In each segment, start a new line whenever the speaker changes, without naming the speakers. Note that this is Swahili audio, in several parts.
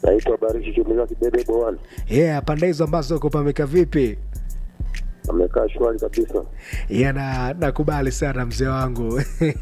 Naitwa Barishi Jumila Kibebe Bowani.
yeah, pande hizo ambazo kupameka vipi
Amekaa shwari kabisa.
yeah, na nakubali sana mzee wangu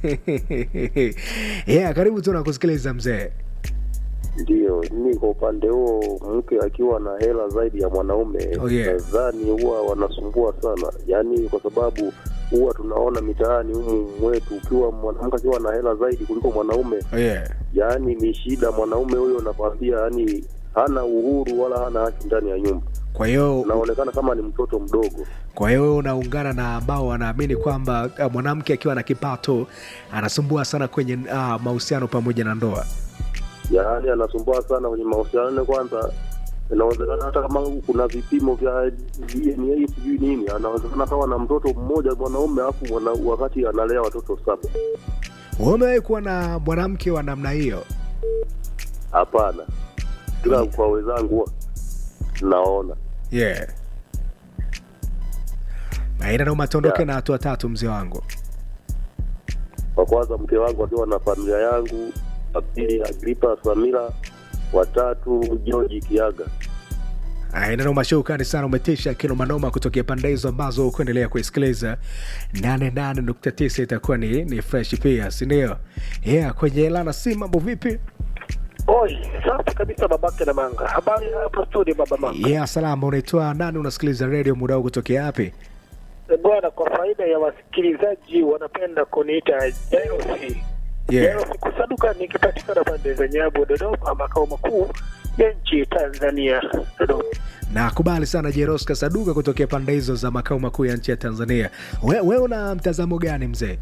yeah, karibu tu nakusikiliza mzee
Ndiyo, mimi kwa upande huo, mke akiwa na hela zaidi ya mwanaume
Oh, yeah.
nadhani huwa wanasumbua sana, yaani kwa sababu huwa tunaona mitaani humu mwetu, ukiwa mwanamke akiwa na hela zaidi kuliko mwanaume,
oh, yeah.
yaani ni shida. Mwanaume huyo nakwambia, yaani hana uhuru wala hana haki ndani ya nyumba,
kwa hiyo
unaonekana kama ni mtoto mdogo.
kwa hiyo wewe unaungana na ambao wanaamini kwamba uh, mwanamke akiwa na kipato anasumbua sana kwenye uh, mahusiano pamoja na ndoa
yaani anasumbua sana kwenye mahusiano. Kwanza inawezekana hata kama kuna vipimo vya DNA sijui nini, anawezekana kawa na mtoto mmoja mwanaume, alafu mwana, wakati analea watoto saba.
Wewe umewahi kuwa na mwanamke wa namna hiyo
Hapana, kila kwa wenzangu huwa naona
yeah. aina noma tuondoke
Yeah.
na hatua tatu mzee wangu
kwa kwanza mke wangu akiwa na familia yangu, wa pili Agripa Samira, watatu George Kiaga.
aina noma shukrani sana umetisha kino manoma kutokea pande hizo ambazo kuendelea kuisikiliza 88.9 itakuwa ni, ni fresh pia sindio yeah, kwenye lana si mambo vipi
Oi, safi kabisa babake na manga. Habari hapa studio baba manga.
yeah, salama unaitwa nani unasikiliza redio muda huu kutokea wapi
E Bwana, kwa faida ya wasikilizaji wanapenda kuniita Jerosi.
yeah.
Jerosi kusaduka nikipatikana pande za Nyabu Dodoma, makao makuu ya nchi Tanzania Dodoma.
nakubali sana jeroska saduka kutokea pande hizo za makao makuu ya nchi ya tanzania we, we una mtazamo gani mzee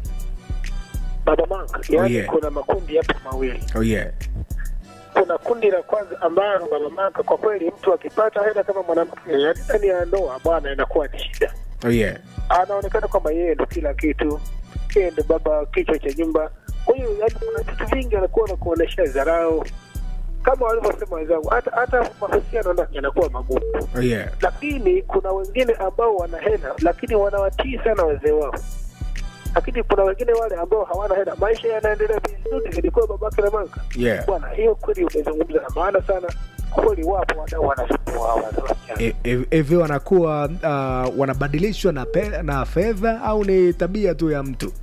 Baba manga, yaani
yeah.
kuna makundi hapo mawili.
oh, yeah.
Kuna kundi la kwanza ambalo baba manga, kwa kweli mtu akipata hela kama mwanamke, yaani ndani ya ndoa bwana, inakuwa ni shida.
Oh, yeah.
anaonekana kwamba yeye ndo kila kitu, yeye ndo baba kichwa cha nyumba. Kwa hiyo yani, kuna vitu vingi anakuwa na kuonesha dharau, kama walivyosema wenzangu, hata hata mahusiano ndani yanakuwa magumu.
Oh, yeah.
Lakini kuna wengine ambao wana hela, lakini wanawatii sana wazee wao, lakini kuna wengine wale ambao hawana hela, maisha yanaendelea vizuri, ilikuwa babake na manga
Yeah.
bwana. Hiyo kweli umezungumza na maana sana kweli, wapo wadau wanasumbua hawa wasichana.
E- e- hivi wanakuwa uh, wanabadilishwa na, pe, na fedha au ni tabia tu ya mtu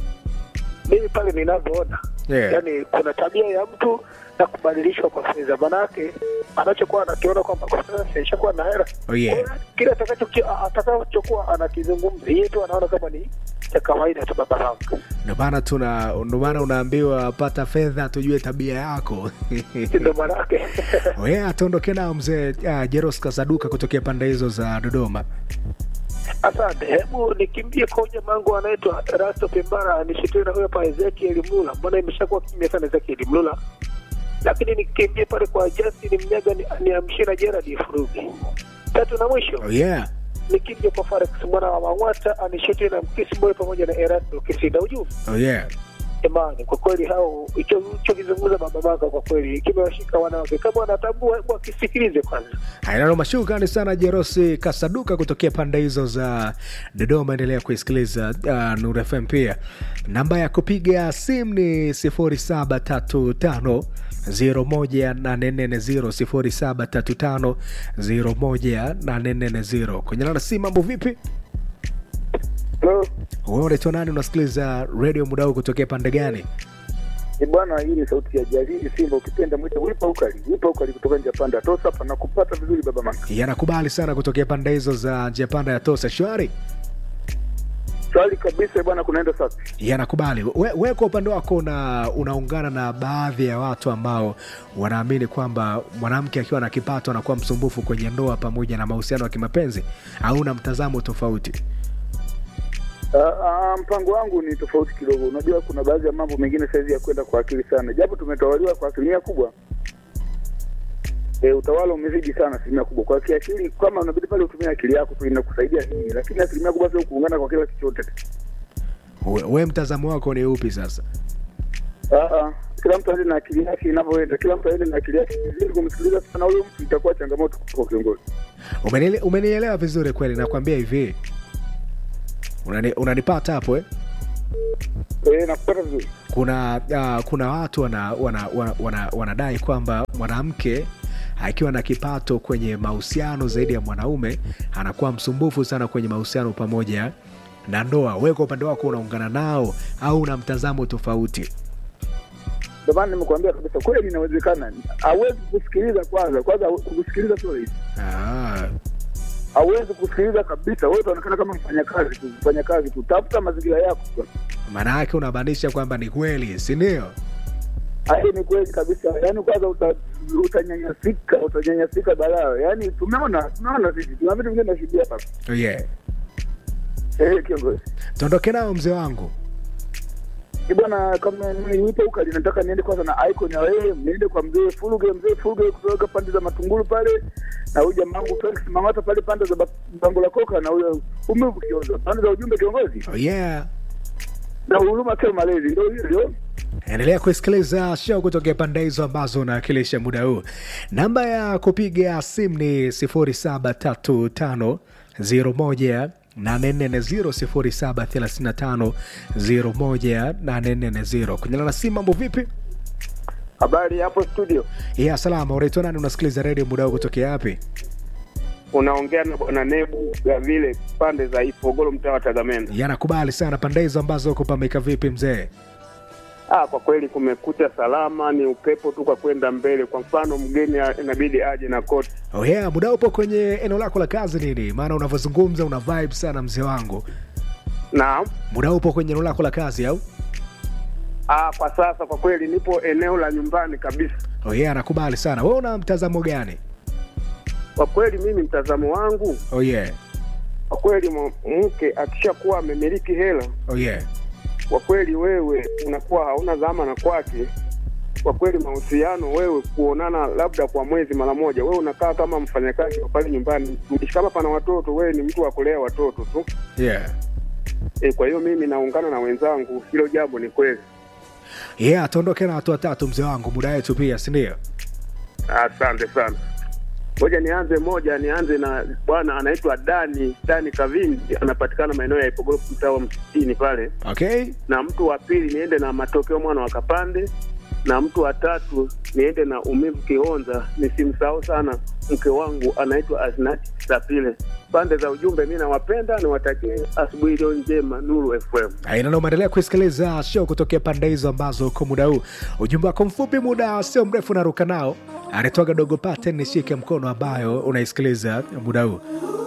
mimi pale ninavyoona
Yeah.
yani kuna tabia ya mtu na kubadilishwa kwa fedha manake anachokuwa anakiona kwamba kwa sasa ishakuwa na hela
Oh, yeah.
Kwa hiyo kile atakachoki- atakachokuwa anakizungumza yeye tu anaona kama ni cha kawaida tu baba yangu
ndio maana tuna ndio maana unaambiwa pata fedha tujue tabia yako
ndio manake
we atuondoke nao mzee uh, jeros kasaduka kutokea pande hizo za dodoma
asante hebu nikimbie kwa jamaa wangu anaitwa rasto pembara nishitue na huyo hapa ezekiel mlula mbona imeshakuwa kimya sana ezekiel mlula lakini nikimbie pale kwa justin mnyaga ni- niamshie na jeradi furugi tatu na mwisho
oh, yeah.
nikija kwa Forex mwana wa Mang'wata anishete na Mkisi Boy pamoja na Erasto Kisinda. Ujumbe
Oh, yeah.
jamani, kwa kweli hao hicho hicho kizungumza baba maka, kwa kweli kimewashika wanawake. Kama wanatambua, hebu akisikilize kwanza.
Hainano shukrani sana Jerosi Kasaduka kutokea pande hizo za Dodoma. Endelea kuisikiliza uh, Nuru FM. Pia namba ya kupiga simu ni 0735 01840 0735 kwenye nana simu. Mambo vipi?
Hello.
Wewe unaitwa nani? Unasikiliza redio muda huu kutokea pande gani?
Ni bwana, hii ni sauti ya Jalili Simba, ukipenda mwite wipa ukali, wipa ukali kutoka nje ya panda tosa hapa na kupata vizuri baba manga.
Yanakubali sana kutokea pande hizo za njia panda ya Tosa. Shwari
Swali kabisa bwana, kunaenda sasa.
yanakubali. We, we kwa upande wako una, unaungana na baadhi ya watu ambao wanaamini kwamba mwanamke akiwa na kipato anakuwa msumbufu kwenye ndoa pamoja na mahusiano ya kimapenzi, au una mtazamo tofauti?
Uh, uh, mpango wangu ni tofauti kidogo. Unajua kuna baadhi ya mambo mengine saizi ya kwenda kwa akili sana, japo tumetawaliwa kwa asilimia kubwa. E, utawala umezidi sana asilimia kubwa kwa kiakili, kama unabidi pale utumie akili yako tu inakusaidia nini, lakini asilimia kubwa sio kuungana kwa kila chochote.
We, we mtazamo wako ni upi sasa?
Uh, uh, kila mtu aende na akili yake inavyoenda, kila mtu aende na akili yake. Ili kumsikiliza sana huyo mtu itakuwa changamoto kwa kiongozi.
Umeniele- Umenielewa vizuri kweli, nakwambia hivi unani, unanipata hapo eh?
E, nakupata vizuri.
kuna uh, kuna watu wana, wana, wana, wana, wanadai kwamba mwanamke akiwa na kipato kwenye mahusiano zaidi ya mwanaume anakuwa msumbufu sana kwenye mahusiano pamoja na ndoa. Wewe kwa upande wako unaungana nao au una mtazamo tofauti?
Ndio maana nimekuambia kabisa, kweli inawezekana. Hawezi kusikiliza kwanza, kwanza kusikiliza sio rahisi,
Ah,
hawezi kusikiliza kabisa. Wewe utaonekana kama mfanya kazi tu, mfanya kazi tu, tafuta mazingira yako.
maana yake unamaanisha kwamba ni kweli, si ndio?
Hayo ni kweli kabisa, yaani kwanza uta, utanyanyasika, utanyanyasika balaa. Yaani tumeona tumeona sisi, tuna vitu vingine tunashuhudia hapa.
Oh, yeah.
Eh, kiongozi
Tuondoke nao mzee wangu.
Ni bwana, kama nipo huko nataka niende kwanza na icon ya wewe, niende kwa mzee Furuge, mzee Furuge kutoka pande za Matungulu pale, na huyu jamaa wangu Felix Mang'ata pale pande za Ba- Bango la Koka, na huyo umevu kiongozi pande za ujumbe kiongozi,
Oh, yeah.
na huruma sio malezi, ndio hiyo ndio.
endelea kusikiliza show kutokea pande hizo ambazo unawakilisha muda huu namba ya kupiga simu ni 073501 840 kunyana na simu mambo vipi
Habari hapo studio,
ya salama unaitwa nani unasikiliza redio muda huu kutokea wapi
unaongea na bwana Nebu ya vile pande za Ifogolo, mtaa wa Tagamenda.
yanakubali sana pande hizo ambazo kupamika vipi mzee
Ah, kwa kweli kumekucha salama, ni upepo tu kwa kwenda mbele. Kwa mfano, mgeni a- inabidi aje na koti.
oh yeah, muda upo kwenye eneo lako la kazi nini maana unavyozungumza una vibe sana mzee wangu
Naam.
muda upo kwenye eneo lako la kazi au
Ah, kwa sasa kwa kweli nipo eneo la nyumbani kabisa.
oh yeah, anakubali sana we una mtazamo gani
Kwa kweli mimi mtazamo wangu,
oh yeah.
kwa kweli mwa- mke akishakuwa amemiliki hela,
Oh yeah.
kwa kweli wewe unakuwa hauna dhamana kwake. Kwa kweli mahusiano, wewe kuonana labda kwa mwezi mara moja, wewe unakaa kama mfanyakazi wa pale nyumbani. Kama pana watoto, wewe ni mtu wa kulea watoto tu.
Yeah.
E, kwa hiyo mimi naungana na wenzangu, hilo jambo ni kweli.
Yeah, tuondoke na watu watatu mzee wangu, muda wetu pia, si ndio?
Asante sana. Ngoja nianze moja, nianze na bwana anaitwa Dani Dani Kavindi, anapatikana maeneo ya Ipogoro, mtaa wa Msitini pale.
Okay.
Na mtu wa pili niende na Matokeo mwana wa Kapande, na mtu wa tatu niende na Umivu Kihonza. Nisimsahau sana mke wangu anaitwa Aznati Sapile. Pande za ujumbe, mi nawapenda, niwatakie asubuhi iliyo njema, Nuru FM.
Aina umeendelea kusikiliza show kutokea pande hizo ambazo kwa muda huu ujumbe wako mfupi, muda sio mrefu, naruka nao. Anatoka dogo pate nishike mkono, ambayo unaisikiliza muda huu.